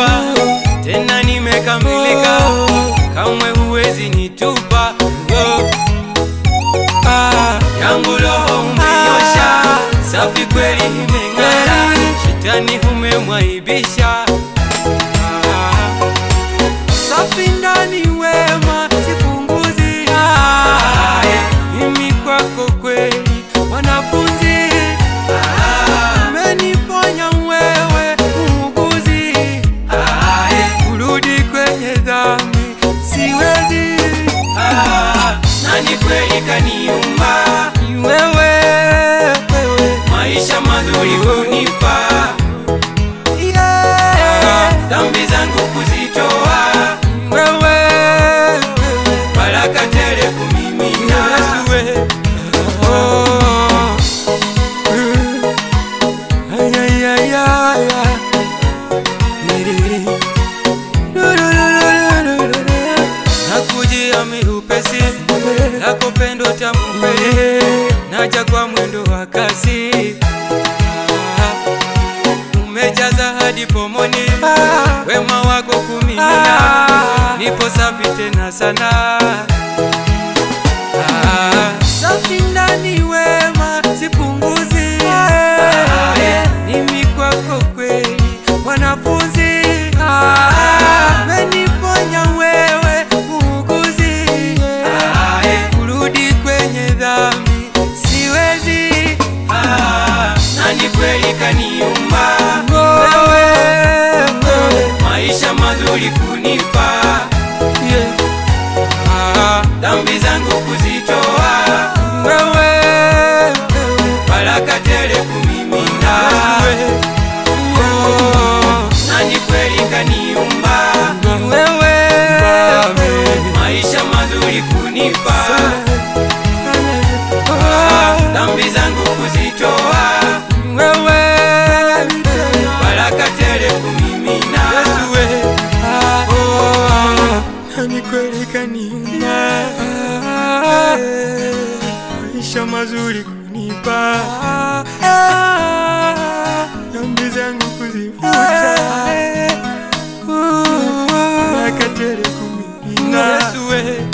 nimekuwa tena nimekamilika, kamwe huwezi nitupa. Oh. Ah, yangu roho umeiosha, safi kweli imeng'ara, shetani umemwaibisha. Ah, safi ndani wema sipunguzi. Ah, mimi kwako kweli mwanafunzi. Ah, umeniponya wewe muuguzi. Ah, kurudi kwenye dhambi siwezi. Ah, nani kweli kaniumba ni wewe, wewe. maisha mazuri kunipa yeah. dhambi zangu kuzitoa wewe, wewe. baraka tele kumimina Yesu we. Oh. Ay, ay, ay, ay, ay. Niriri. nakujia miupesi lako pendo tamu kweli naja kwa mwendo wa kasi Ah, umejaza hadi pomoni wema wako kumimina nipo safi tena sana Ah, safi ndani wema sipunguzi mimi kwako kweli mwanafunzi meniponya wewe muuguzi kurudi kwenye dhambi siwezi nani kweli kaniumba wewe maisha mazuri kunipa Ah, dhambi zangu kuzitoa wewe baraka tele kumimina Oh, nani kweli kaniumba wewe maisha mazuri kunipa Ah, dhambi zangu kuzitoa wewe baraka tele kumimina Oh, nani kweli kaniumba maisha mazuri kunipa dhambi zangu kuzifuta baraka tele kumimina Yesu we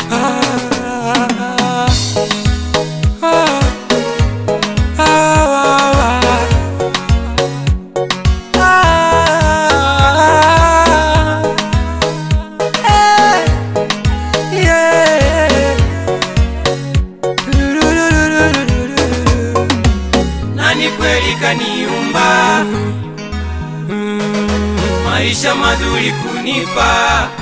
nani kweli kaniumba maisha mazuri kunipa